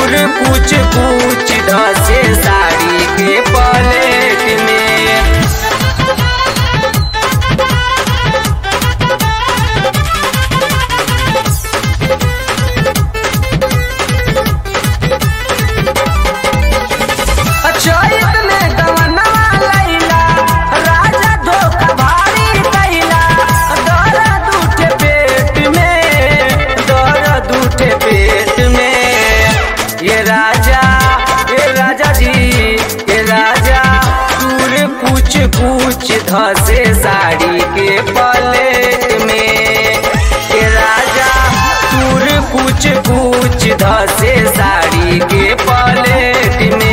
दूर कुछ कुछ धसे साड़ी के पलेट में चैत में गवनवा लैला राजा धोखा भारी कैला दर्द उठे पेट में दर्द उठे पेट में ये राजा ये राजा जी ये राजा दूर कुछ कुछ धसे साड़ी के पलेट में ये राजा दूर कुछ कुछ धसे साड़ी के पलेट में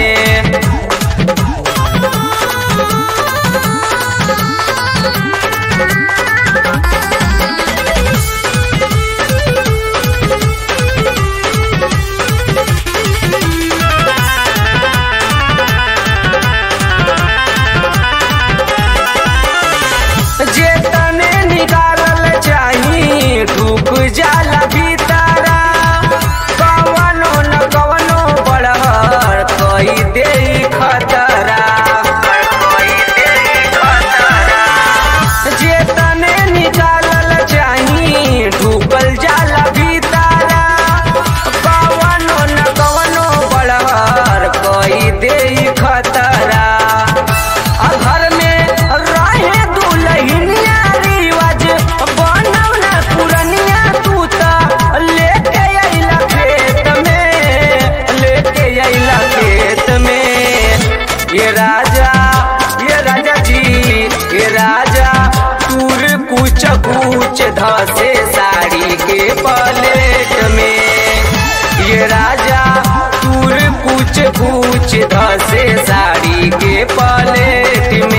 जे तने निकालल चाही डूब जाला भीतरा कवनो न कवनो बड़हर कई दे खतरा कई दे खतरा जे तने निकालल चाही डूबल जाला भीतरा कवनो न कवनो बड़हर कई दे खतरा आ घर में रहे दुलहिनिया रिवाज बनव ना पुरनिया तू त लेके अइला खेत में लेके अइला खेत में ये राजा ये राजा जी ये राजा तूर कुछ कुछ धसे साड़ी के पलेट में ये राजा तूर कुछ कुछ धसे साड़ी के पलेट में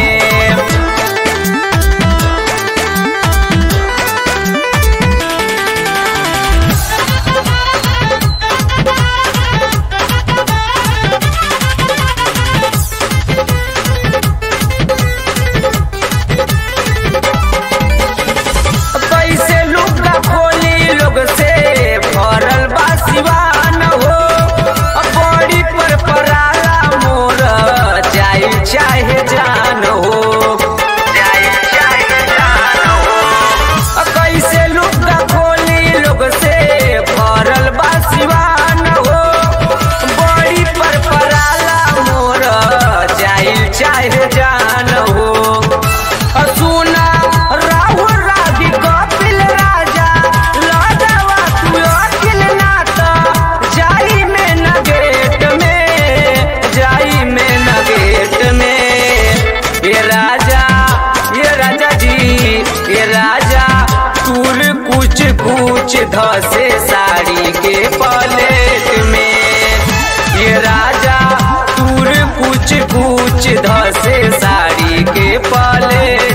कैसे लुगा खोली लोग से भरल बा सिवान हो बड़ी पर पराला मोर जाई चाहे जान हो जाई चाहे जान हो कैसे लुगा खोली लोग से भरल बा सिवान हो बड़ी पर पराला मोर जाई चाहे जान हो सुना राहुल राधी कपिल राजा लड़वा तू अकिल नात जाई में न गेट में जाई में न गेट में ये राजा ये राजा जी ये राजा तूर कुछ कुछ धसे साड़ी के पलेट में ये राजा तूर कुछ कुछ धसे साड़ी के पलेट